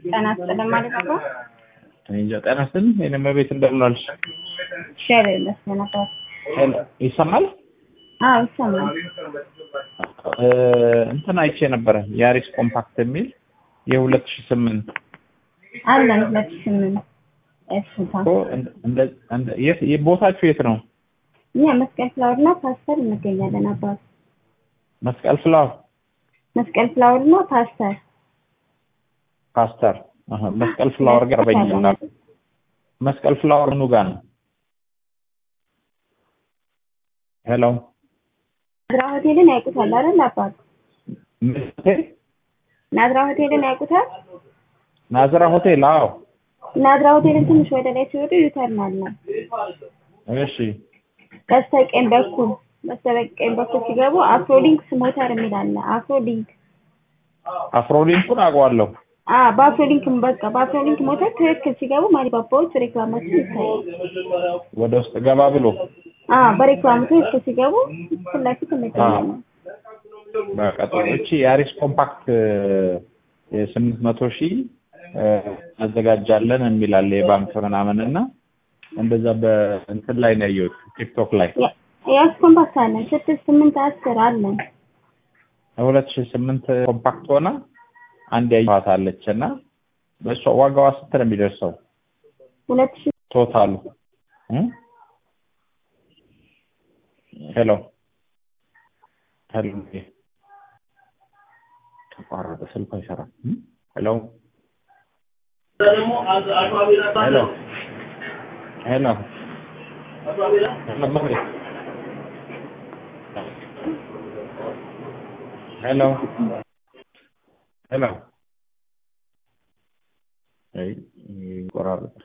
ጤና ይስጥልን ማለት ነው። እኔ እንጃ ጤና ይስጥልኝ። የእኔም ቤት እንደምን ዋልሽ? እግዚአብሔር ይመስገን አባት። ሄሎ ይሰማል? አዎ ይሰማል። እ እንትን አይቼ ነበረ ያሪስ ኮምፓክት የሚል የሁለት ሺህ ስምንት አለን ሁለት ሺህ ስምንት እሱታ እኮ እንደ- እንደ- እንደ- የት የ- ቦታችሁ የት ነው? እኛ መስቀል ፍላወር እና ፓስተር እንገኛለን አባት። መስቀል ፍላወር መስቀል ፍላወር እና ፓስተር ፓስተር አሀ፣ መስቀል ፍላወር ጋር በኝና መስቀል ፍላወር ምኑ ጋር ነው? ሄሎ ናዝራ ሆቴልን ያውቁታል አይደል አባት? ምን ሆቴል? ናዝራ ሆቴልን ያውቁታል? ናዝራ ሆቴል? አዎ። ናዝራ ሆቴልን ትንሽ ወደ ላይ ሲወጡ ዩተርን አለ። እሺ በስተቀኝ በኩል በስተቀኝ በኩል ሲገቡ አፍሮሊንክስ ሞተር የሚል አለ። አፍሮሊንክ አፍሮሊንኩን አውቀዋለሁ። አ በአፍሮሊንክ በቃ በአፍሮሊንክ ሞተር ትክክል ሲገቡ ማሊባባዎች ሬክላማችን ይታያል። ወደ ውስጥ ገባ ብሎ አ በሬክላሙ ትክክል ሲገቡ ፊት ለፊት እንገኛለን። በቃ ጥሩ። እቺ የአሪስ ኮምፓክት የስምንት መቶ ሺህ አዘጋጃለን የሚላለ የባንክ ምናምን እና እንደዛ በእንትን ላይ ነው ያየሁት ቲክቶክ ላይ ያስ ኮምፓክት አለን ስድስት ስምንት አስር አለን። ሁለት ሺህ ስምንት ኮምፓክት ሆና አንድ ያየኋት አለች እና በእሷ ዋጋዋ ስንት ነው የሚደርሰው ሁለት ሺህ ቶታሉ እ? ሄሎ ሄሎ ተቋረጠ ስልኩ አይሰራም እ? ሄሎ ሄሎ ሄሎ ሄሎ ሄሎ አይ ይቆራረጣል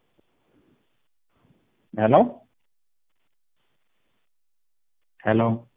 ሄሎ ሄሎ